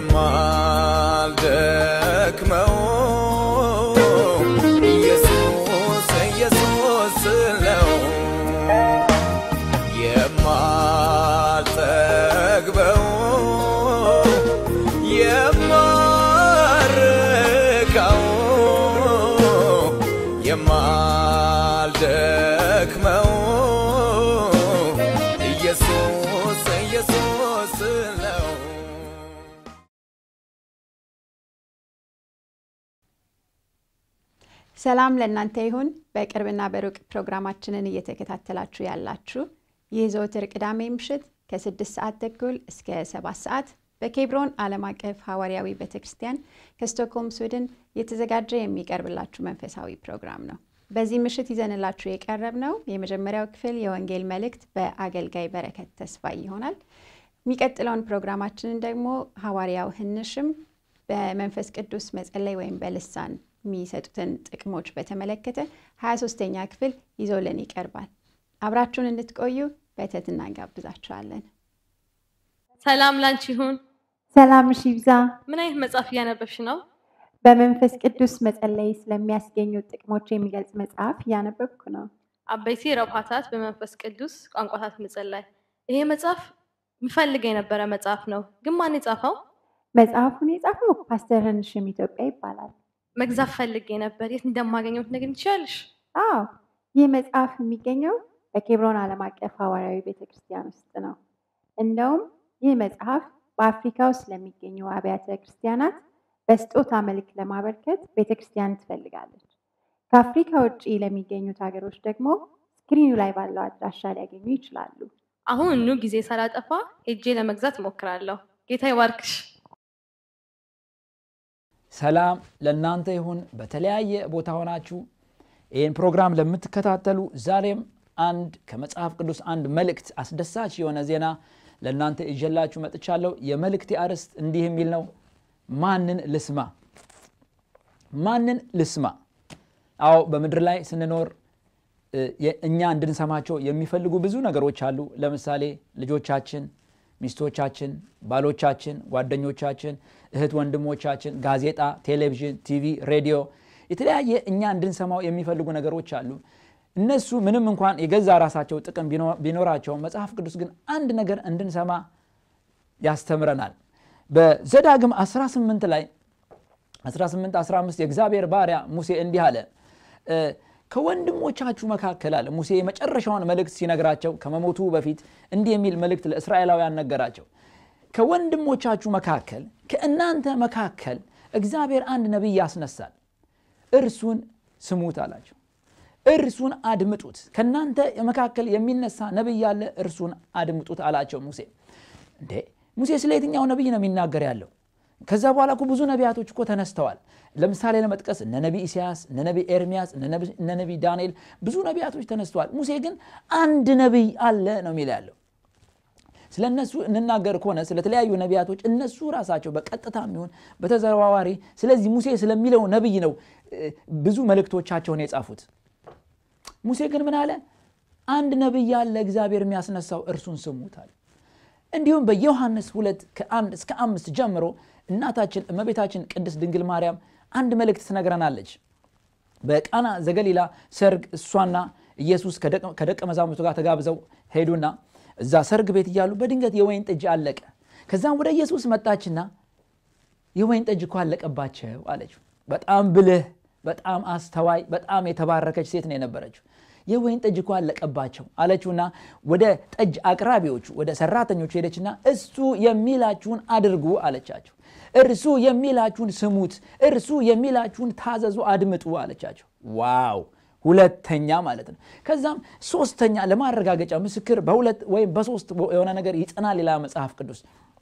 የማልደክመው ኢየሱስ ኢየሱስ ነው የማልጠግበው የማርካው የማልደክመው ኢየሱስ ኢየሱስ ነው ሰላም ለእናንተ ይሁን። በቅርብና በሩቅ ፕሮግራማችንን እየተከታተላችሁ ያላችሁ ይህ ዘወትር ቅዳሜ ምሽት ከስድስት ሰዓት ተኩል እስከ ሰባት ሰዓት በኬብሮን ዓለም አቀፍ ሐዋርያዊ ቤተ ክርስቲያን ከስቶክሆልም ስዊድን የተዘጋጀ የሚቀርብላችሁ መንፈሳዊ ፕሮግራም ነው። በዚህ ምሽት ይዘንላችሁ የቀረብ ነው የመጀመሪያው ክፍል የወንጌል መልእክት በአገልጋይ በረከት ተስፋ ይሆናል። የሚቀጥለውን ፕሮግራማችንን ደግሞ ሐዋርያው ህንሽም በመንፈስ ቅዱስ መጸለይ ወይም በልሳን የሚሰጡትን ጥቅሞች በተመለከተ 23ተኛ ክፍል ይዞልን ይቀርባል። አብራችሁን እንድትቆዩ በትህትና እንጋብዛችኋለን። ሰላም ላንቺ ይሁን። ሰላምሽ ይብዛ። ምን አይነት መጽሐፍ እያነበብሽ ነው? በመንፈስ ቅዱስ መጸለይ ስለሚያስገኙ ጥቅሞች የሚገልጽ መጽሐፍ እያነበብኩ ነው። አበይቲ ረብሃታት በመንፈስ ቅዱስ ቋንቋታት መጸለይ። ይሄ መጽሐፍ ምፈልግ የነበረ መጽሐፍ ነው፣ ግን ማን የጻፈው? መጽሐፉን የጻፈው ፓስተር ህንሽም ኢትዮጵያ ይባላል። መግዛት ፈልጌ ነበር። የት እንደማገኘው ትነግሪኝ ትችያለሽ? አዎ ይህ መጽሐፍ የሚገኘው በኬብሮን ዓለም አቀፍ ሐዋርያዊ ቤተክርስቲያን ውስጥ ነው። እንደውም ይህ መጽሐፍ በአፍሪካ ውስጥ ለሚገኙ አብያተ ክርስቲያናት በስጦታ መልክ ለማበርከት ቤተክርስቲያን ትፈልጋለች። ከአፍሪካ ውጭ ለሚገኙት ሀገሮች ደግሞ ስክሪኑ ላይ ባለው አድራሻ ሊያገኙ ይችላሉ። አሁን ኑ ጊዜ ሳላጠፋ ሄጄ ለመግዛት እሞክራለሁ። ጌታ ይባርክሽ። ሰላም ለእናንተ ይሁን። በተለያየ ቦታ ሆናችሁ ይህን ፕሮግራም ለምትከታተሉ ዛሬም አንድ ከመጽሐፍ ቅዱስ አንድ መልእክት አስደሳች የሆነ ዜና ለእናንተ ይዤላችሁ መጥቻለሁ። የመልእክቴ አርዕስት እንዲህ የሚል ነው፣ ማንን ልስማ? ማንን ልስማ? አዎ በምድር ላይ ስንኖር እኛ እንድንሰማቸው የሚፈልጉ ብዙ ነገሮች አሉ። ለምሳሌ ልጆቻችን፣ ሚስቶቻችን፣ ባሎቻችን፣ ጓደኞቻችን፣ እህት ወንድሞቻችን፣ ጋዜጣ፣ ቴሌቪዥን፣ ቲቪ፣ ሬዲዮ፣ የተለያየ እኛ እንድንሰማው የሚፈልጉ ነገሮች አሉ። እነሱ ምንም እንኳን የገዛ ራሳቸው ጥቅም ቢኖራቸውም መጽሐፍ ቅዱስ ግን አንድ ነገር እንድንሰማ ያስተምረናል። በዘዳግም 18 ላይ 18 15 የእግዚአብሔር ባሪያ ሙሴ እንዲህ አለ ከወንድሞቻችሁ መካከል አለ ሙሴ የመጨረሻውን መልእክት ሲነግራቸው ከመሞቱ በፊት እንዲህ የሚል መልእክት ለእስራኤላውያን ነገራቸው። ከወንድሞቻችሁ መካከል ከእናንተ መካከል እግዚአብሔር አንድ ነቢይ ያስነሳል፣ እርሱን ስሙት አላቸው። እርሱን አድምጡት። ከእናንተ መካከል የሚነሳ ነቢይ ያለ እርሱን አድምጡት አላቸው ሙሴ። እንዴ ሙሴ ስለ የትኛው ነቢይ ነው የሚናገር ያለው? ከዛ በኋላ እኮ ብዙ ነቢያቶች እኮ ተነስተዋል። ለምሳሌ ለመጥቀስ እነ ነቢ ኢሳያስ፣ እነ ነቢ ኤርሚያስ፣ እነ ነቢ ዳንኤል ብዙ ነቢያቶች ተነስተዋል። ሙሴ ግን አንድ ነቢይ አለ ነው የሚል ያለው። ስለ እነሱ እንናገር ከሆነ ስለተለያዩ ነቢያቶች እነሱ ራሳቸው በቀጥታ የሚሆን በተዘዋዋሪ ስለዚህ ሙሴ ስለሚለው ነቢይ ነው ብዙ መልእክቶቻቸውን የጻፉት። ሙሴ ግን ምን አለ? አንድ ነቢይ ያለ እግዚአብሔር የሚያስነሳው እርሱን ስሙት አለ። እንዲሁም በዮሐንስ ሁለት ከአንድ እስከ አምስት ጀምሮ እናታችን እመቤታችን ቅድስት ድንግል ማርያም አንድ መልእክት ትነግረናለች። በቃና ዘገሊላ ሰርግ እሷና ኢየሱስ ከደቀ መዛሙርቱ ጋር ተጋብዘው ሄዱና እዛ ሰርግ ቤት እያሉ በድንገት የወይን ጠጅ አለቀ። ከዛም ወደ ኢየሱስ መጣችና የወይን ጠጅ እኮ አለቀባቸው አለችው። በጣም ብልህ፣ በጣም አስተዋይ፣ በጣም የተባረከች ሴት ነው የነበረችው። የወይን ጠጅ እኮ አለቀባቸው አለችውና ወደ ጠጅ አቅራቢዎቹ ወደ ሰራተኞቹ ሄደችና እሱ የሚላችሁን አድርጉ አለቻቸው። እርሱ የሚላችሁን ስሙት፣ እርሱ የሚላችሁን ታዘዙ፣ አድምጡ አለቻቸው። ዋው! ሁለተኛ ማለት ነው። ከዛም ሶስተኛ ለማረጋገጫ ምስክር በሁለት ወይም በሶስት የሆነ ነገር ይጽናል ሌላ መጽሐፍ ቅዱስ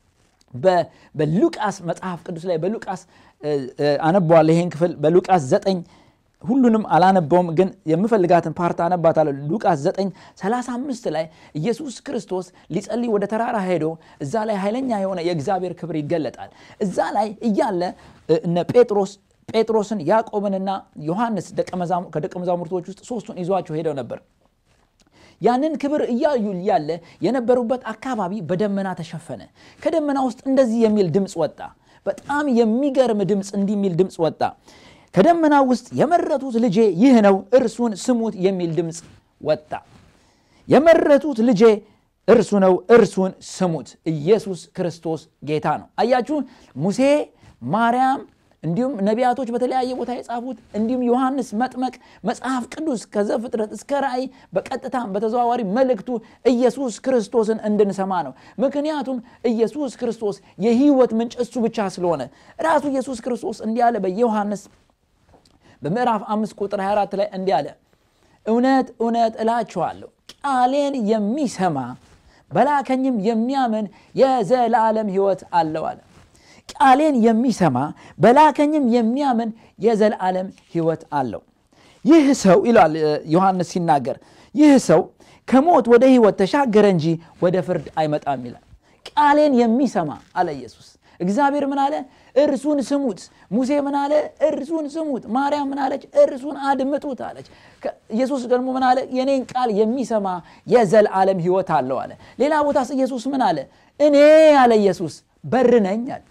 በሉቃስ መጽሐፍ ቅዱስ ላይ በሉቃስ አነበዋለሁ ይሄን ክፍል በሉቃስ ዘጠኝ ሁሉንም አላነበውም፣ ግን የምፈልጋትን ፓርት አነባታለሁ። ሉቃስ 9 35 ላይ ኢየሱስ ክርስቶስ ሊጸልይ ወደ ተራራ ሄዶ እዛ ላይ ኃይለኛ የሆነ የእግዚአብሔር ክብር ይገለጣል። እዛ ላይ እያለ እነ ጴጥሮስ ጴጥሮስን ያዕቆብንና ዮሐንስ ከደቀ መዛሙርቶች ውስጥ ሶስቱን ይዟቸው ሄደው ነበር። ያንን ክብር እያዩ ያለ የነበሩበት አካባቢ በደመና ተሸፈነ። ከደመና ውስጥ እንደዚህ የሚል ድምፅ ወጣ። በጣም የሚገርም ድምፅ እንዲህ የሚል ድምፅ ወጣ ከደመና ውስጥ የመረጡት ልጄ ይህ ነው እርሱን ስሙት የሚል ድምፅ ወጣ የመረጡት ልጄ እርሱ ነው እርሱን ስሙት ኢየሱስ ክርስቶስ ጌታ ነው አያችሁ ሙሴ ማርያም እንዲሁም ነቢያቶች በተለያየ ቦታ የጻፉት እንዲሁም ዮሐንስ መጥመቅ መጽሐፍ ቅዱስ ከዘፍጥረት እስከ ራእይ በቀጥታም በተዘዋዋሪ መልእክቱ ኢየሱስ ክርስቶስን እንድንሰማ ነው ምክንያቱም ኢየሱስ ክርስቶስ የህይወት ምንጭ እሱ ብቻ ስለሆነ ራሱ ኢየሱስ ክርስቶስ እንዲህ አለ በዮሐንስ በምዕራፍ አምስት ቁጥር 24 ላይ እንዲህ አለ እውነት እውነት እላችኋለሁ ቃሌን የሚሰማ በላከኝም የሚያምን የዘላለም ህይወት አለው አለ ቃሌን የሚሰማ በላከኝም የሚያምን የዘላለም ህይወት አለው ይህ ሰው ይላል ዮሐንስ ሲናገር ይህ ሰው ከሞት ወደ ህይወት ተሻገረ እንጂ ወደ ፍርድ አይመጣም ይላል ቃሌን የሚሰማ አለ ኢየሱስ እግዚአብሔር ምን አለ እርሱን ስሙት ሙሴ ምን አለ እርሱን ስሙት ማርያም ምን አለች እርሱን አድምጡት አለች ኢየሱስ ደግሞ ምን አለ የኔን ቃል የሚሰማ የዘልዓለም ህይወት አለው አለ ሌላ ቦታስ ኢየሱስ ምን አለ እኔ አለ ኢየሱስ በር ነኝ አለ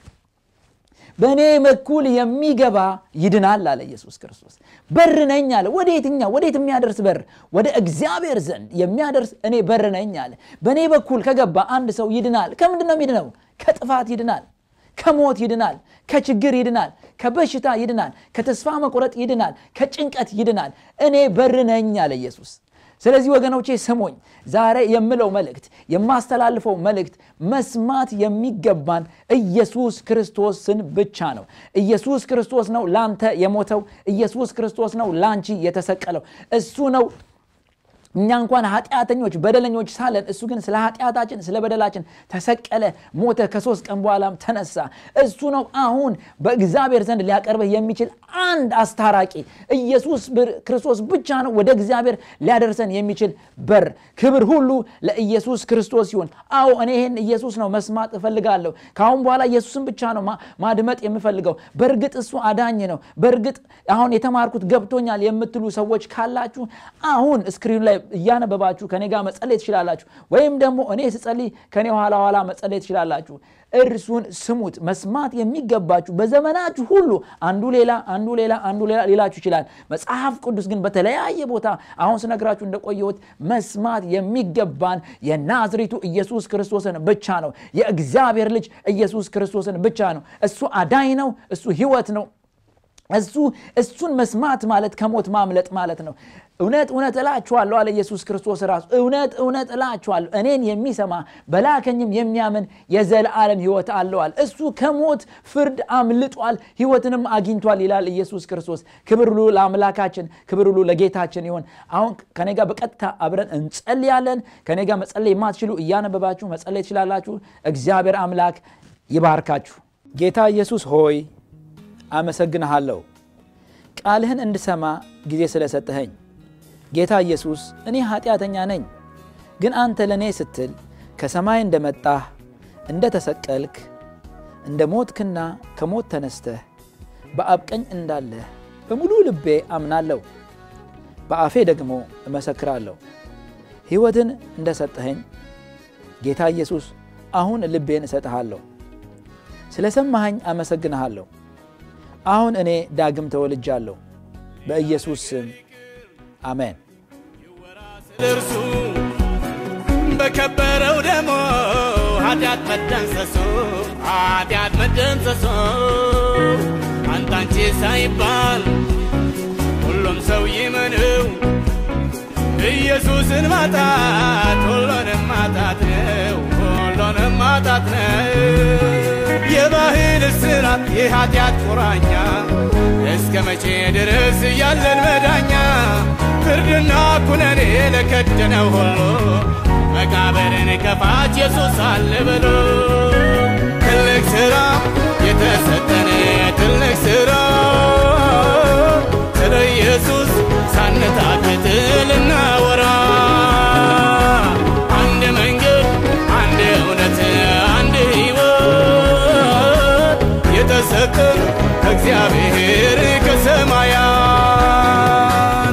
በእኔ በኩል የሚገባ ይድናል አለ ኢየሱስ ክርስቶስ በር ነኝ አለ ወደ የትኛው ወዴት የሚያደርስ በር ወደ እግዚአብሔር ዘንድ የሚያደርስ እኔ በር ነኝ አለ በእኔ በኩል ከገባ አንድ ሰው ይድናል ከምንድን ነው የሚድነው ከጥፋት ይድናል ከሞት ይድናል ከችግር ይድናል ከበሽታ ይድናል ከተስፋ መቁረጥ ይድናል ከጭንቀት ይድናል እኔ በር ነኝ አለ ኢየሱስ ስለዚህ ወገኖቼ ስሙኝ ዛሬ የምለው መልእክት የማስተላልፈው መልእክት መስማት የሚገባን ኢየሱስ ክርስቶስን ብቻ ነው ኢየሱስ ክርስቶስ ነው ላንተ የሞተው ኢየሱስ ክርስቶስ ነው ላንቺ የተሰቀለው እሱ ነው እኛ እንኳን ኃጢአተኞች በደለኞች ሳለን እሱ ግን ስለ ኃጢአታችን ስለ በደላችን ተሰቀለ ሞተ ከሶስት ቀን በኋላም ተነሳ እሱ ነው አሁን በእግዚአብሔር ዘንድ ሊያቀርበህ የሚችል አንድ አስታራቂ ኢየሱስ ክርስቶስ ብቻ ነው ወደ እግዚአብሔር ሊያደርሰን የሚችል በር ክብር ሁሉ ለኢየሱስ ክርስቶስ ሲሆን አዎ እኔ ይህን ኢየሱስ ነው መስማት እፈልጋለሁ ከአሁን በኋላ ኢየሱስን ብቻ ነው ማድመጥ የምፈልገው በእርግጥ እሱ አዳኝ ነው በእርግጥ አሁን የተማርኩት ገብቶኛል የምትሉ ሰዎች ካላችሁ አሁን ስክሪኑ ላይ እያነበባችሁ ከኔ ጋር መጸለይ ትችላላችሁ ወይም ደግሞ እኔ ስጸልይ ከኔ ኋላ ኋላ መጸለይ ትችላላችሁ እርሱን ስሙት መስማት የሚገባችሁ በዘመናችሁ ሁሉ አንዱ ሌላ አንዱ ሌላ አንዱ ሌላ ሊላችሁ ይችላል መጽሐፍ ቅዱስ ግን በተለያየ ቦታ አሁን ስነግራችሁ እንደቆየሁት መስማት የሚገባን የናዝሬቱ ኢየሱስ ክርስቶስን ብቻ ነው የእግዚአብሔር ልጅ ኢየሱስ ክርስቶስን ብቻ ነው እሱ አዳኝ ነው እሱ ህይወት ነው እሱ እሱን መስማት ማለት ከሞት ማምለጥ ማለት ነው እውነት እውነት እላችኋለሁ አለ ኢየሱስ ክርስቶስ ራሱ እውነት እውነት እላችኋለሁ እኔን የሚሰማ በላከኝም የሚያምን የዘላለም ህይወት አለዋል እሱ ከሞት ፍርድ አምልጧል ህይወትንም አግኝቷል ይላል ኢየሱስ ክርስቶስ ክብር ሁሉ ለአምላካችን ክብር ሁሉ ለጌታችን ይሆን አሁን ከኔ ጋር በቀጥታ አብረን እንጸልያለን ከኔ ጋር መጸለይ የማትችሉ እያነበባችሁ መጸለይ ትችላላችሁ እግዚአብሔር አምላክ ይባርካችሁ ጌታ ኢየሱስ ሆይ አመሰግንሃለሁ ቃልህን እንድሰማ ጊዜ ስለሰጠኸኝ ጌታ ኢየሱስ እኔ ኃጢአተኛ ነኝ ግን አንተ ለእኔ ስትል ከሰማይ እንደመጣህ እንደ ተሰቀልክ እንደ ሞትክና ከሞት ተነስተህ በአብ ቀኝ እንዳለህ በሙሉ ልቤ አምናለሁ በአፌ ደግሞ እመሰክራለሁ ሕይወትን እንደሰጠኸኝ ጌታ ኢየሱስ አሁን ልቤን እሰጥሃለሁ ስለ ሰማኸኝ አመሰግንሃለሁ አሁን እኔ ዳግም ተወልጃለሁ በኢየሱስ ስም አሜን እርሱ በከበረው ደሞ ኃጢአት መደምሰሱ ኃጢአት መደምሰሱ አንታንቺ ሳይባል ሁሉም ሰው ይመንው ኢየሱስን ማጣት ሁሉንም ማጣት ነው ሁሉንም ማጣት ነው የባህል እስራት የኃጢአት ቁራኛ እስከ መቼ ድረስ ያለን መዳኛ ፍርድና ኩነኔ ለከደነው ሁሉ መቃብርን ከፋች ኢየሱስ አለ ብሎ ትልቅ ሥራ የተሰጠን ትልቅ ሥራ ስለ ኢየሱስ ሳንታክት ልናወራ አንድ መንገድ አንድ እውነት አንድ ሕይወት የተሰጠን ከእግዚአብሔር ከሰማያት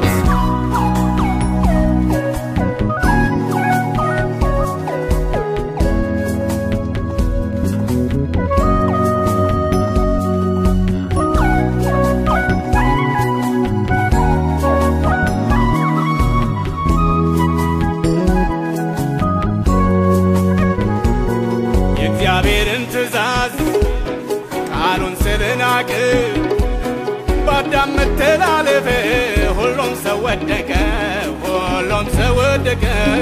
አምላክ በአዳም መተላለፍ ሁሉም ሰው ወደቀ ሁሉም ሰው ወደቀ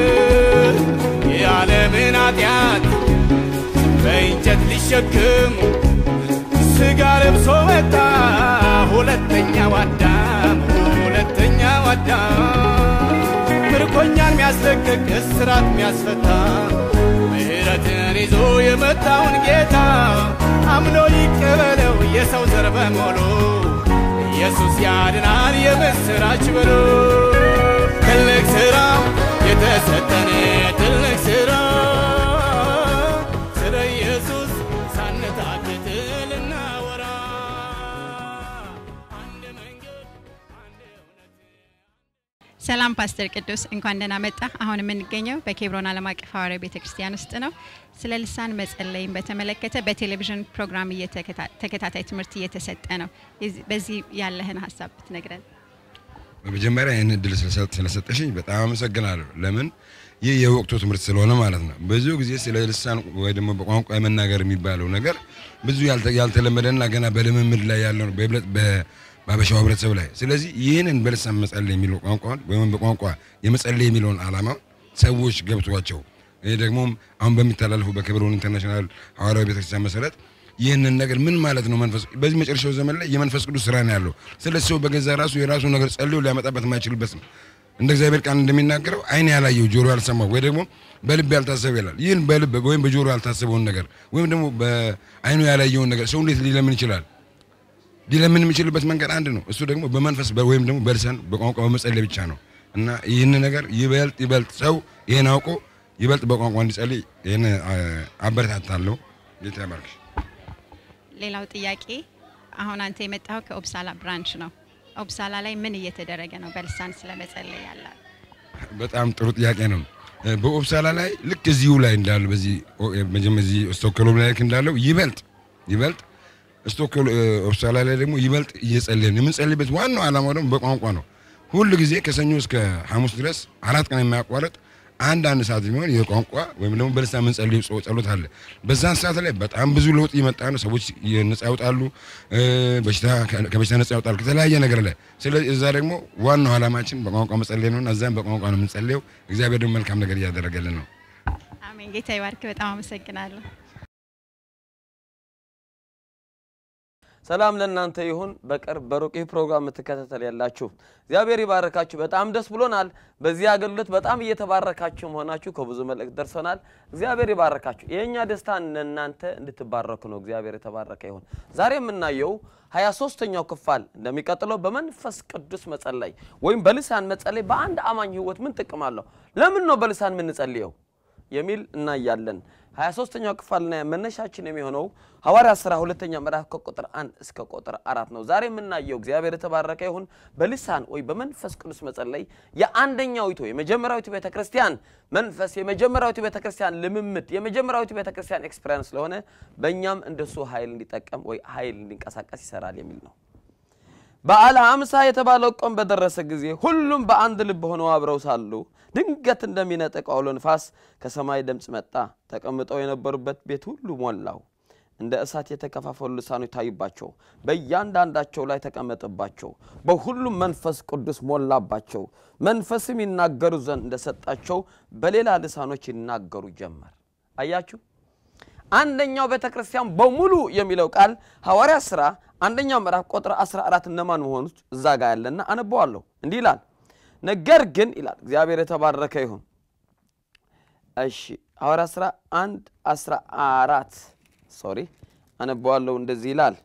የዓለምን ኃጢአት በእንጨት ሊሸክም ስጋ ለብሶ መጣ ሁለተኛው አዳም ሁለተኛው አዳም ምርኮኛን የሚያስለቅቅ እስራት የሚያስፈታ ምሕረትን ይዞ የመጣውን ጌታ አምኖ ይቀበለው የሰው ዘር በሙሉ ኢየሱስ ያድናል የምስራች ብሎ ትልቅ ሥራ የተሰጠን ትልቅ ሥራ ስለ ኢየሱስ ሳንታክት ልናወራ አንድ መንገድ አንድ እውነት ሰላም ፓስተር ቅዱስ እንኳን ደህና መጣ። አሁን የምንገኘው በኬብሮን ዓለም አቀፍ ሐዋርያዊ ቤተ ክርስቲያን ውስጥ ነው። ስለ ልሳን መጸለይን በተመለከተ በቴሌቪዥን ፕሮግራም እየተከታ- ተከታታይ ትምህርት እየተሰጠ ነው። የዚህ- በዚህ ያለህን ሀሳብ ብትነግረን። በመጀመሪያ ይህን እድል ስለሰጥ- ስለሰጠሽኝ በጣም አመሰግናለሁ። ለምን ይህ የወቅቱ ትምህርት ስለሆነ ማለት ነው። ብዙ ጊዜ ስለ ልሳን ወይ ደግሞ በቋንቋ የመናገር የሚባለው ነገር ብዙ ያልተ- ያልተለመደና ገና በልምምድ ላይ ያለ ነው በይበልጥ በ- በአበሻው ህብረተሰብ ላይ። ስለዚህ ይህንን በልሳን መጸለይ የሚለው ቋንቋን ወይም በቋንቋ የመጸለይ የሚለውን ዓላማ ሰዎች ገብቷቸው ይህ ደግሞ አሁን በሚተላለፉ በኬብሮን ኢንተርናሽናል ሐዋርያዊ ቤተክርስቲያን መሰረት ይህንን ነገር ምን ማለት ነው? መንፈስ በዚህ መጨረሻው ዘመን ላይ የመንፈስ ቅዱስ ስራ ነው ያለው። ስለዚህ ሰው በገዛ ራሱ የራሱ ነገር ጸልዮ ሊያመጣበት የማይችልበት ነው። እንደ እግዚአብሔር ቃል እንደሚናገረው ዓይን ያላየው ጆሮ ያልሰማው ወይ ደግሞ በልብ ያልታሰበ ይላል። ይህን በልብ ወይም በጆሮ ያልታሰበውን ነገር ወይም ደግሞ በዓይኑ ያላየውን ነገር ሰው እንዴት ሊለምን ይችላል? ሊለምን የሚችልበት መንገድ አንድ ነው። እሱ ደግሞ በመንፈስ በ- ወይም ደግሞ በልሳን በቋንቋ በመጸለይ ብቻ ነው እና ይህን ነገር ይበልጥ ይበልጥ ሰው ይህን አውቆ ይበልጥ በቋንቋ እንዲጸልይ ይህን አ- አበረታታለሁ። ጌታ ያባርክሽ። ሌላው ጥያቄ አሁን አንተ የመጣው ከኦብሳላ ብራንች ነው። ኦብሳላ ላይ ምን እየተደረገ ነው? በልሳን ስለ መጸለይ ያላል በጣም ጥሩ ጥያቄ ነው። እ፣ በኦፕሳላ ላይ ልክ እዚሁ ላይ እንዳለው በዚህ ኦ- እ፣ መጀመ- እዚህ ስቶክሆልም ላይ ልክ እንዳለው ይበልጥ ይበልጥ ስቶክሆል እ፣ ኦፕሳላ ላይ ደግሞ ይበልጥ እየጸለይን የምንጸልይበት ዋናው ዓላማው ደግሞ በቋንቋ ነው። ሁል ጊዜ ከሰኞ እስከ ሐሙስ ድረስ አራት ቀን የማያቋርጥ አንድ አንድ ሰዓት የሚሆን የቋንቋ ወይም ደግሞ በልሳን የምንጸልይ ጸ- ጸሎት አለ። በዛን ሰዓት ላይ በጣም ብዙ ለውጥ እየመጣ ነው። ሰዎች ነጻ ያወጣሉ፣ እ፣ በሽታ ከበሽታ ነጻ ያወጣሉ ከተለያየ ነገር ላይ። ስለዚህ እዛ ደግሞ ዋናው ዓላማችን በቋንቋ መጸለይ ነው። እዛም በቋንቋ ነው የምንጸልየው። እግዚአብሔር ደግሞ መልካም ነገር እያደረገልን ነው። አሜን። ጌታ ይባርክ። በጣም አመሰግናለሁ። ሰላም ለእናንተ ይሁን። በቅርብ በሩቅ ይህ ፕሮግራም የምትከታተል ያላችሁ እግዚአብሔር ይባረካችሁ። በጣም ደስ ብሎናል። በዚህ አገልግሎት በጣም እየተባረካችሁ መሆናችሁ ከብዙ መልእክት ደርሶናል። እግዚአብሔር ይባረካችሁ። የእኛ ደስታ እናንተ እንድትባረኩ ነው። እግዚአብሔር የተባረከ ይሁን። ዛሬ የምናየው ሀያ ሶስተኛው ክፋል እንደሚቀጥለው በመንፈስ ቅዱስ መጸለይ ወይም በልሳን መጸለይ በአንድ አማኝ ህይወት ምን ጥቅም አለው? ለምን ነው በልሳን የምንጸልየው የሚል እናያለን። ሀያ ሶስተኛው ክፍልና መነሻችን የሚሆነው ሐዋርያ ሥራ ሁለተኛ ምዕራፍ ከቁጥር አንድ እስከ ቁጥር አራት ነው። ዛሬ የምናየው እግዚአብሔር የተባረከ ይሁን በልሳን ወይ በመንፈስ ቅዱስ መጸለይ የአንደኛዊቱ የመጀመሪያዊቱ ቤተ ክርስቲያን መንፈስ የመጀመሪያዊቱ ቤተ ክርስቲያን ልምምድ የመጀመሪያዊቱ ቤተ ክርስቲያን ኤክስፔሪንስ ስለሆነ በእኛም እንደሱ ኃይል እንዲጠቀም ወይ ኃይል እንዲንቀሳቀስ ይሰራል የሚል ነው። በዓለ ሃምሳ የተባለው ቀን በደረሰ ጊዜ ሁሉም በአንድ ልብ ሆነው አብረው ሳሉ ድንገት እንደሚነጥቅ አውሎ ንፋስ ከሰማይ ድምፅ መጣ። ተቀምጠው የነበሩበት ቤት ሁሉ ሞላው። እንደ እሳት የተከፋፈሉ ልሳኖች ታዩባቸው፣ በእያንዳንዳቸው ላይ ተቀመጠባቸው። በሁሉም መንፈስ ቅዱስ ሞላባቸው። መንፈስም ይናገሩ ዘንድ እንደሰጣቸው በሌላ ልሳኖች ይናገሩ ጀመር። አያችሁ። አንደኛው ቤተ ክርስቲያን በሙሉ የሚለው ቃል ሐዋርያ ሥራ አንደኛው ምዕራፍ ቁጥር 14 እነማን መሆኑት እዛ ጋር ያለና አነበዋለሁ። እንዲህ ይላል፣ ነገር ግን ይላል እግዚአብሔር የተባረከ ይሁን። እሺ ሐዋርያ ሥራ 1 14 ሶሪ አነበዋለሁ። እንደዚህ ይላል፣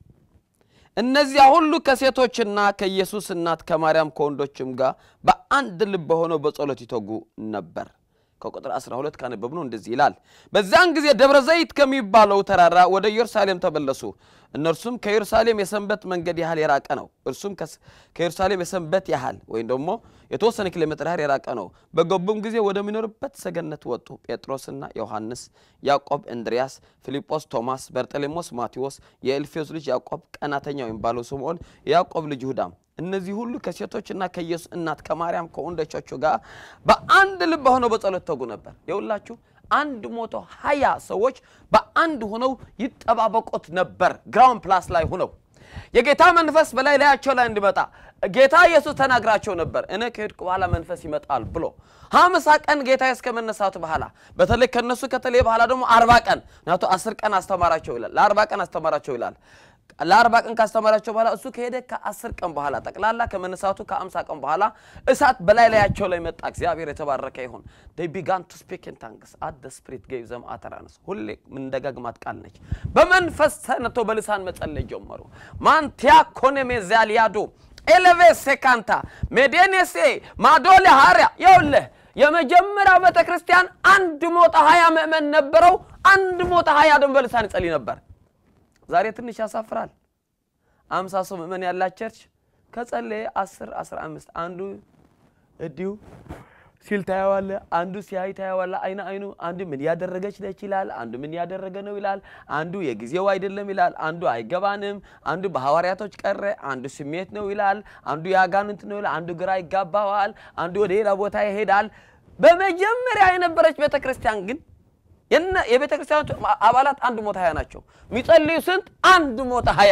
እነዚያ ሁሉ ከሴቶችና ከኢየሱስ እናት ከማርያም ከወንዶችም ጋር በአንድ ልብ ሆነው በጸሎት ይተጉ ነበር። ከቁጥር 12 ካነበብነው እንደዚህ ይላል። በዚያን ጊዜ ደብረ ዘይት ከሚባለው ተራራ ወደ ኢየሩሳሌም ተመለሱ። እነርሱም ከኢየሩሳሌም የሰንበት መንገድ ያህል የራቀ ነው። እርሱም ከኢየሩሳሌም የሰንበት ያህል ወይም ደግሞ የተወሰነ ኪሎ ሜትር ያህል የራቀ ነው። በገቡም ጊዜ ወደሚኖርበት ሰገነት ወጡ። ጴጥሮስና ዮሐንስ፣ ያዕቆብ፣ እንድርያስ፣ ፊልጶስ፣ ቶማስ፣ በርጠሌሞስ፣ ማቴዎስ፣ የእልፌዎስ ልጅ ያዕቆብ፣ ቀናተኛው የሚባለው ስምዖን፣ የያዕቆብ ልጅ ይሁዳም እነዚህ ሁሉ ከሴቶችና ከኢየሱስ እናት ከማርያም ከወንዶቻቸው ጋር በአንድ ልብ ሆነው በጸሎት ተጉ ነበር። የሁላችሁ አንድ መቶ ሀያ ሰዎች በአንድ ሆነው ይጠባበቁት ነበር። ግራውንድ ፕላስ ላይ ሆነው የጌታ መንፈስ በላይ ላያቸው ላይ እንዲመጣ ጌታ ኢየሱስ ተናግራቸው ነበር። እኔ ከሄድኩ በኋላ መንፈስ ይመጣል ብሎ ሀምሳ ቀን ጌታ እስከ መነሳቱ በኋላ በተለይ ከነሱ ከተለየ በኋላ ደግሞ አርባ ቀን ምክንያቱ አስር ቀን አስተማራቸው ይላል። ለአርባ ቀን አስተማራቸው ይላል። ለአርባ ቀን ካስተማራቸው በኋላ እሱ ከሄደ ከአስር ቀን በኋላ ጠቅላላ ከመነሳቱ ከአምሳ ቀን በኋላ እሳት በላይ ላያቸው ላይ መጣ። እግዚአብሔር የተባረከ ይሁን። they began to speak in tongues at the spirit gave them utterance ሁሌ ምንደጋግማት ቃል ነች። በመንፈስ ተነተው በልሳን መጸለይ ጀመሩ። ማንቲያ ኮኔሜ ዛሊያዶ ኤሌቬ ሴካንታ ሜዴኔሴ ማዶሌ ሀሪያ ይኸውልህ የመጀመሪያው ቤተ ክርስቲያን አንድ ሞታ ሀያ ምእመን ነበረው። አንድ ሞታ ሀያ ደግሞ በልሳን ይጸልይ ነበር። ዛሬ ትንሽ ያሳፍራል። አምሳ ሰው ምእመን ያላት ቸርች ከጸለየ አስር አስራ አምስት አንዱ እዲሁ ሲል ታየዋለ፣ አንዱ ሲያይ ታየዋለ አይነ አይኑ። አንዱ ምን ያደረገች ነች ይላል፣ አንዱ ምን ያደረገ ነው ይላል፣ አንዱ የጊዜው አይደለም ይላል፣ አንዱ አይገባንም፣ አንዱ በሐዋርያቶች ቀረ፣ አንዱ ስሜት ነው ይላል፣ አንዱ የአጋንንት ነው ይላል፣ አንዱ ግራ ይጋባዋል፣ አንዱ ወደ ሌላ ቦታ ይሄዳል። በመጀመሪያ የነበረች ቤተ ክርስቲያን ግን የነ- የቤተ ክርስቲያኑ አባላት አንድ ሞታ ሀያ ናቸው። የሚጸልዩ ስንት? አንድ ሞታ ሀያ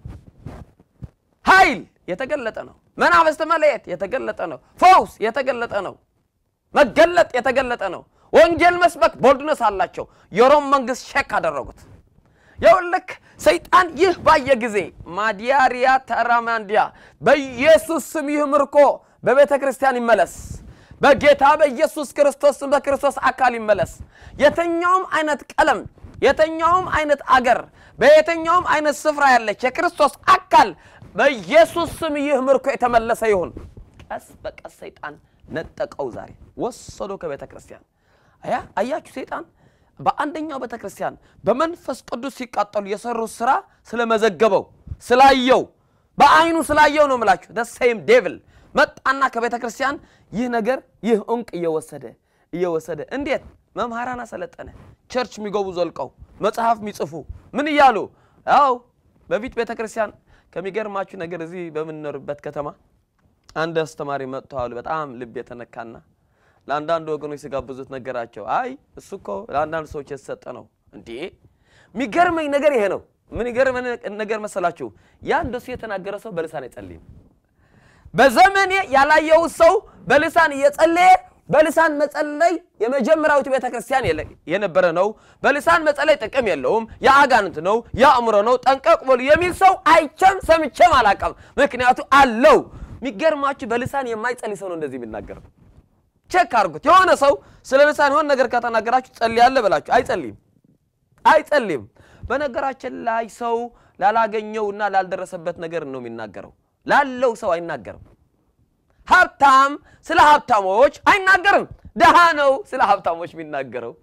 ኃይል የተገለጠ ነው። መናፍስት መለየት የተገለጠ ነው። ፈውስ የተገለጠ ነው። መገለጥ የተገለጠ ነው። ወንጌል መስበክ ቦልድነስ አላቸው። የሮም መንግስት ሼክ አደረጉት። የውልክ ሰይጣን ይህ ባየ ጊዜ ማዲያሪያ ተራማንዲያ በኢየሱስ ስም ይህ ምርኮ በቤተ ክርስቲያን ይመለስ፣ በጌታ በኢየሱስ ክርስቶስ ስም በክርስቶስ አካል ይመለስ። የትኛውም አይነት ቀለም፣ የትኛውም አይነት አገር፣ በየትኛውም አይነት ስፍራ ያለች የክርስቶስ አካል በኢየሱስ ስም ይህ ምርኮ የተመለሰ ይሁን። ቀስ በቀስ ሰይጣን ነጠቀው። ዛሬ ወሰዶ ከቤተ ክርስቲያን አያ አያችሁ ሰይጣን በአንደኛው ቤተ ክርስቲያን በመንፈስ ቅዱስ ሲቃጠሉ የሰሩት ስራ ስለመዘገበው ስላየው በአይኑ ስላየው ነው ምላችሁ ደሴም ዴቭል መጣና ከቤተ ክርስቲያን ይህ ነገር ይህ እንቅ እየወሰደ እየወሰደ እንዴት መምህራን አሰለጠነ ቸርች የሚገቡ ዘልቀው መጽሐፍ የሚጽፉ ምን እያሉ ያው በፊት ቤተ ክርስቲያን ከሚገርማችሁ ነገር እዚህ በምንኖርበት ከተማ አንድ አስተማሪ መጥተዋል። በጣም ልብ የተነካና ለአንዳንድ ወገኖች ሲጋብዙት ነገራቸው። አይ እሱ እኮ ለአንዳንድ ሰዎች የተሰጠ ነው። እንዴ የሚገርመኝ ነገር ይሄ ነው። ምን ይገርመኝ ነገር መሰላችሁ? ያ እንደሱ የተናገረ ሰው በልሳን አይጸልይም። በዘመኔ ያላየው ሰው በልሳን እየጸለየ በልሳን መጸለይ የመጀመሪያዊቱ ቤተ ክርስቲያን የለ- የነበረ ነው። በልሳን መጸለይ ጥቅም የለውም፣ የአጋንንት ነው፣ የአእምሮ ነው፣ ጠንቀቅ በሉ የሚል ሰው አይቼም ሰምቼም አላውቅም። ምክንያቱ አለው። የሚገርማችሁ በልሳን የማይጸልይ ሰው ነው እንደዚህ የሚናገረው። ቼክ አድርጉት። የሆነ ሰው ስለ ልሳን የሆነ ነገር ከተናገራችሁ ጸልያለህ በላችሁ፣ አይጸልይም አይጸልይም። በነገራችን ላይ ሰው ላላገኘውና ላልደረሰበት ነገር ነው የሚናገረው። ላለው ሰው አይናገርም። ሀብታም ስለ ሀብታሞች አይናገርም። ድሃ ነው ስለ ሀብታሞች የሚናገረው።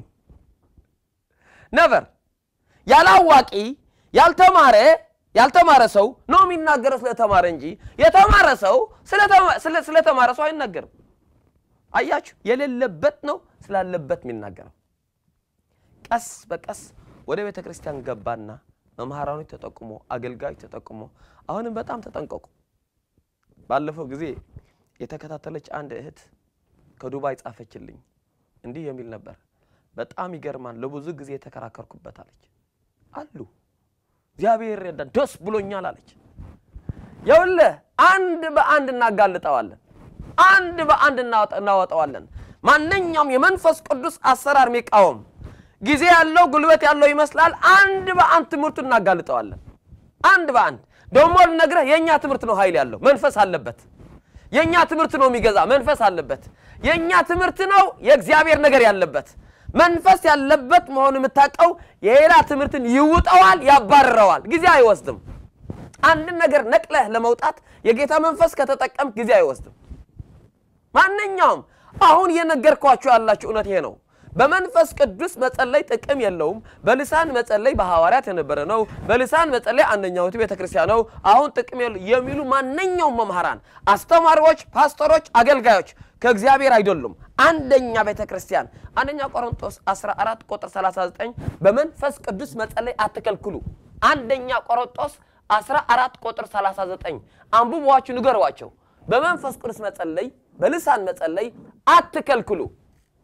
ነበር ያላዋቂ ያልተማረ ያልተማረ ሰው ነው የሚናገረው ስለተማረ እንጂ የተማረ ሰው ስለተማ- ስለ- ስለተማረ ሰው አይናገርም። አያችሁ፣ የሌለበት ነው ስላለበት የሚናገረው። ቀስ በቀስ ወደ ቤተ ክርስቲያን ገባና መምህራኖች ተጠቁሞ አገልጋዮች ተጠቁሞ አሁንም በጣም ተጠንቀቁ። ባለፈው ጊዜ የተከታተለች አንድ እህት ከዱባይ ጻፈችልኝ። እንዲህ የሚል ነበር። በጣም ይገርማል። ለብዙ ጊዜ የተከራከርኩበት አለች። አሉ እግዚአብሔር ረዳን፣ ደስ ብሎኛል አለች። ይኸውልህ አንድ በአንድ እናጋልጠዋለን፣ አንድ በአንድ እናወጣ- እናወጣዋለን። ማንኛውም የመንፈስ ቅዱስ አሰራር የሚቃወም ጊዜ ያለው ጉልበት ያለው ይመስላል። አንድ በአንድ ትምህርቱ እናጋልጠዋለን። አንድ በአንድ ደግሞ ልነግረህ የእኛ ትምህርት ነው ኃይል ያለው መንፈስ አለበት። የእኛ ትምህርት ነው የሚገዛ መንፈስ አለበት። የእኛ ትምህርት ነው የእግዚአብሔር ነገር ያለበት መንፈስ ያለበት መሆኑ የምታውቀው የሌላ ትምህርትን ይውጠዋል፣ ያባርረዋል። ጊዜ አይወስድም። አንድን ነገር ነቅለህ ለመውጣት የጌታ መንፈስ ከተጠቀምክ ጊዜ አይወስድም። ማንኛውም አሁን እየነገርኳችሁ ያላችሁ እውነት ይሄ ነው። በመንፈስ ቅዱስ መጸለይ ጥቅም የለውም። በልሳን መጸለይ በሐዋርያት የነበረ ነው። በልሳን መጸለይ አንደኛዊቱ ቤተ ክርስቲያን ነው። አሁን ጥቅም የለው የሚሉ ማንኛውም መምህራን፣ አስተማሪዎች፣ ፓስተሮች፣ አገልጋዮች ከእግዚአብሔር አይደሉም። አንደኛ ቤተ ክርስቲያን አንደኛ ቆሮንቶስ 14 ቁጥር 39 በመንፈስ ቅዱስ መጸለይ አትከልክሉ። አንደኛ ቆሮንቶስ 14 ቁጥር 39 አንብቧችሁ ንገሯቸው። በመንፈስ ቅዱስ መጸለይ፣ በልሳን መጸለይ አትከልክሉ።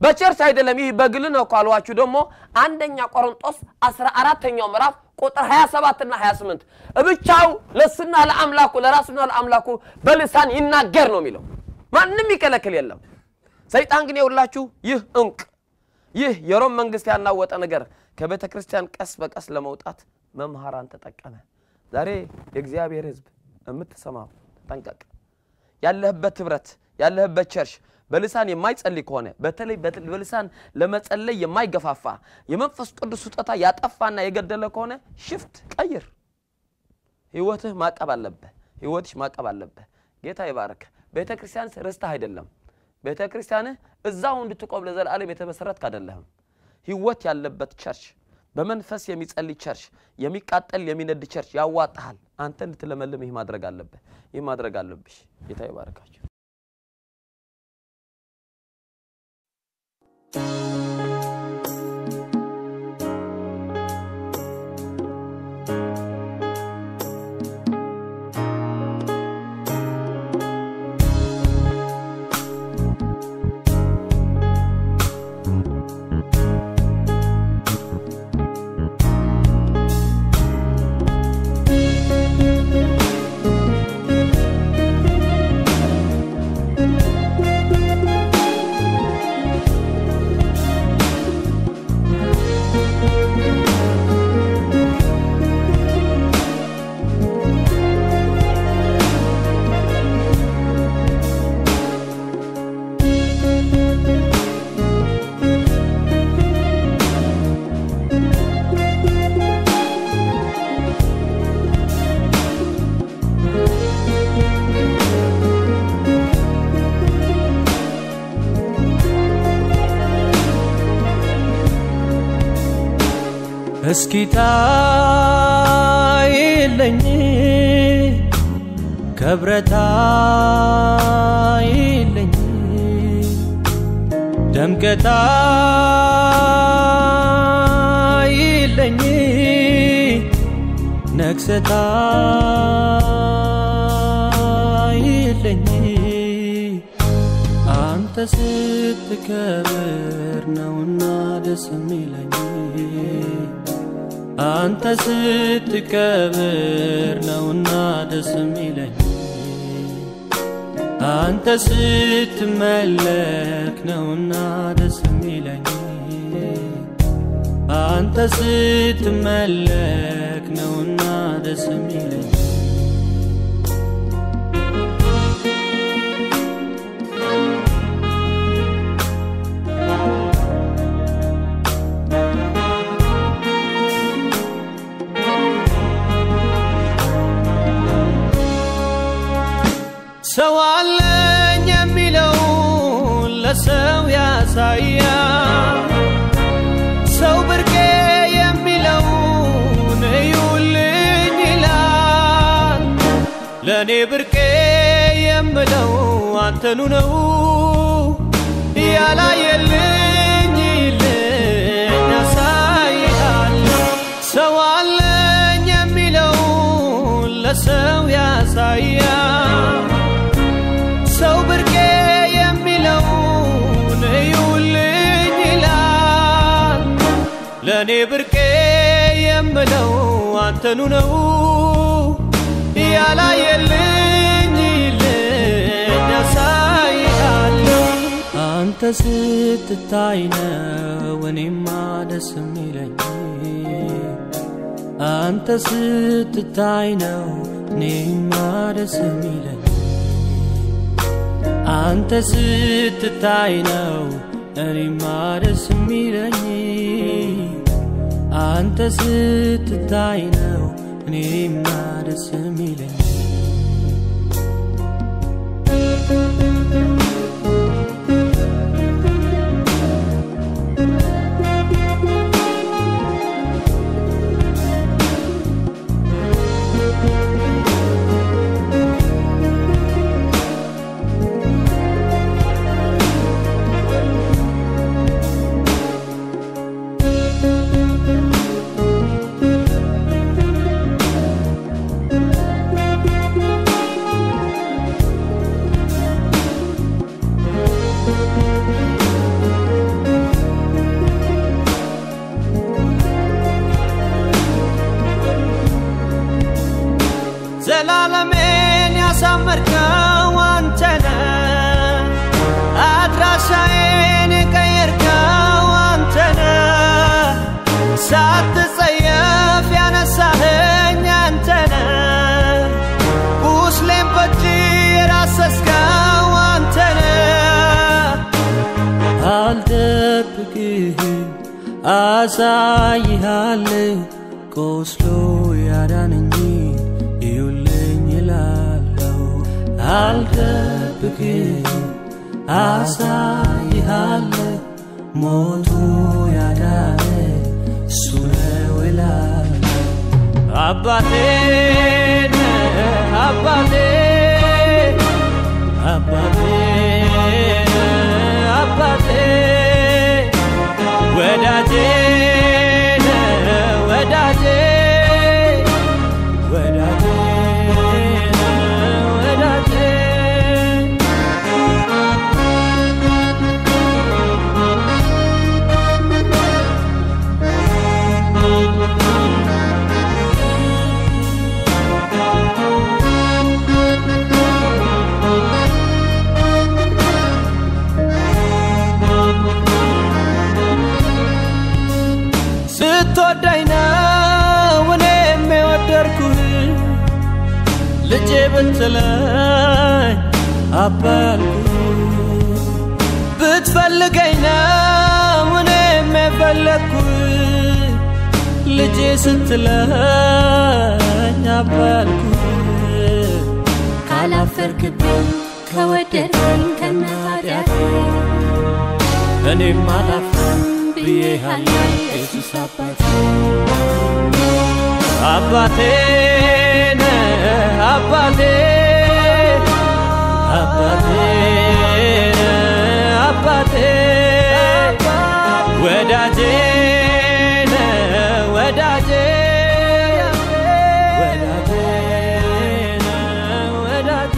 በቸርች አይደለም። ይህ በግል ነው እኮ አልኋችሁ። ደግሞ አንደኛ ቆሮንጦስ 14ተኛው ምዕራፍ ቁጥር 27 እና 28 ብቻው ለሱና ለአምላኩ ለራሱና ለአምላኩ በልሳን ይናገር ነው የሚለው። ማንም ይከለክል የለም። ሰይጣን ግን የውላችሁ ይህ እንቅ ይህ የሮም መንግስት ያናወጠ ነገር ከቤተ ክርስቲያን ቀስ በቀስ ለመውጣት መምህራን ተጠቀመ። ዛሬ የእግዚአብሔር ሕዝብ የምትሰማው ተጠንቀቅ። ያለህበት ህብረት ያለህበት ቸርች በልሳን የማይጸልይ ከሆነ በተለይ በት- በልሳን ለመጸለይ የማይገፋፋ የመንፈስ ቅዱስ ስጦታ ያጠፋና የገደለ ከሆነ ሽፍት ቀይር። ህይወትህ ማቀብ አለብህ። ህይወትሽ ማቀብ አለብህ። ጌታ ይባርክ። ቤተ ክርስቲያን ርስትህ አይደለም። ቤተ ክርስቲያንህ እዛው እንድትቆም ለዘላለም የተመሰረትክ አይደለህም። ህይወት ያለበት ቸርች፣ በመንፈስ የሚጸልይ ቸርች፣ የሚቃጠል የሚነድ ቸርች ያዋጣሃል። አንተ እንድትለመልም ይህ ማድረግ አለብህ። ይህ ማድረግ አለብሽ። ጌታ ይባርካችሁ። እስኪ ታይለኝ ከብረታ ይለኝ ደምቀታ ይለኝ ነግሰታ ይለኝ አንተ ስትከብር ነውና ደስ የሚለኝ አንተ ስትከብር ነውና ደስ የሚለኝ አንተ ስትመለክ ነውና ደስ የሚለኝ አንተ ስትመለክ ነውና ደስ የሚለኝ ሰው አለኝ የሚለው ለሰው ያሳያል። ሰው ብርቄ የሚለውን እዩልኝ ይላል። ለእኔ ብርቄ የምለው አንተኑ ነው ያላየልኝ ይልኝ ያሳይሃል። ሰው አለኝ የሚለው ለሰው ያሳያል። ሰው ብርቄ የሚለውን እዩልኝ ይላል። ለእኔ ብርቄ የምለው አንተኑ ነው ያላየልኝ ይልኝ ያሳይሃል። አንተ ስትታይ ነው እኔማ ደስ የሚለኝ አንተ ስትታይ ነው እኔማ ደስ የሚለኝ አንተ ስትታይ ነው እኔማ ደስ የሚለኝ አንተ ስትታይ ነው እኔማ ደስ የሚለኝ አልጠብቅህ አሳይሃለሁ ቆስሎ ያዳነኝ ይውልኝ እላለሁ አልጠብቅህ አሳይሃለሁ ሞቱ ያዳነ እሱ ነው እላለሁ አባቴ ነህ አባቴ አባቴ ነህ አባቴ ወዳጄ ነህ ወዳጄ ወዳጄ ነህ ወዳጄ ስትወደኝ ነው እኔም የወደድኩህ ልጄ ብትለኝ አባልኩህ ብትፈልገኝ ነው እኔም የፈለግኩህ ልጄ ስትለኝ አባልኩህ ካላፈርክብኝ ከወደድከኝ ከነ ኃጢአቴ እኔም አላፍርም ብዬሃለሁ ኢየሱስ አባቴ አባቴ ነህ አባቴ አባቴ ነህ አባቴ ወዳጄ ነህ ወዳጄ ወዳጄ ነህ ወዳጄ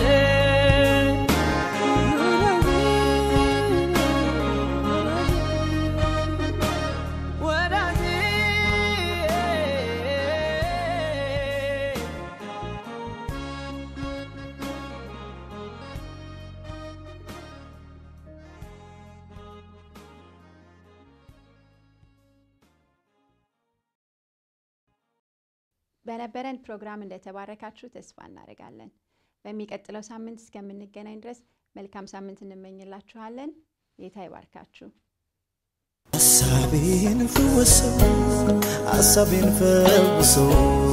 በነበረን ፕሮግራም እንደተባረካችሁ ተስፋ እናደርጋለን። በሚቀጥለው ሳምንት እስከምንገናኝ ድረስ መልካም ሳምንት እንመኝላችኋለን። ጌታ ይባርካችሁ። ሀሳቤን ፈወሰው ሀሳቤን ፈውሰው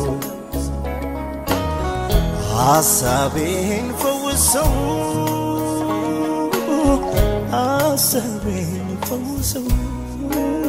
ሀሳቤን ፈውሰው ሀሳቤን ፈውሰው